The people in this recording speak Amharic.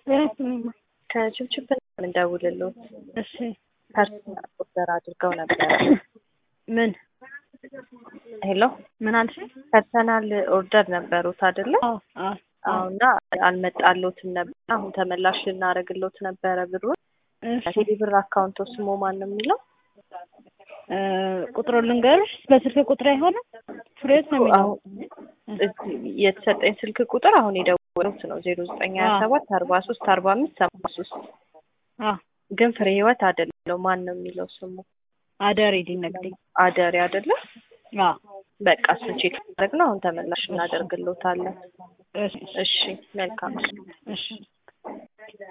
እኔማ ከችብችብ እንደውልሎት እሺ ፐርሰናል ኦርደር አድርገው ነበረ። ምን ሄሎ ምን አልሽ? ፐርሰናል ኦርደር ነበሩት አይደለ? አዎ አዎ አዎ እና አልመጣሎትም ነበር። አሁን ተመላሽ ልናደርግሎት ነበረ ብሩን። እሺ ቴሌ ብር አካውንቶ ስሙ ማን ነው የሚለው? እ ቁጥሩን ልንገርሽ። በስልክ ቁጥር አይሆንም ፍሬዎት ነው የሚለው። አሁን እዚህ የተሰጠኝ ስልክ ቁጥር አሁን የደወሉት ነው ዜሮ ዘጠኝ ሀያ ሰባት አርባ ሶስት አርባ አምስት ሰባ ሶስት አዎ ግን ፍሬ ህይወት አይደለው። ማን ነው የሚለው ስሙ? አደሬ ሊነግደኝ አደሬ አይደለ? አዎ በቃ እሱን ቼክ ማድረግ ነው። አሁን ተመላሽ እናደርግሎታለን። እሺ እሺ መልካም እሺ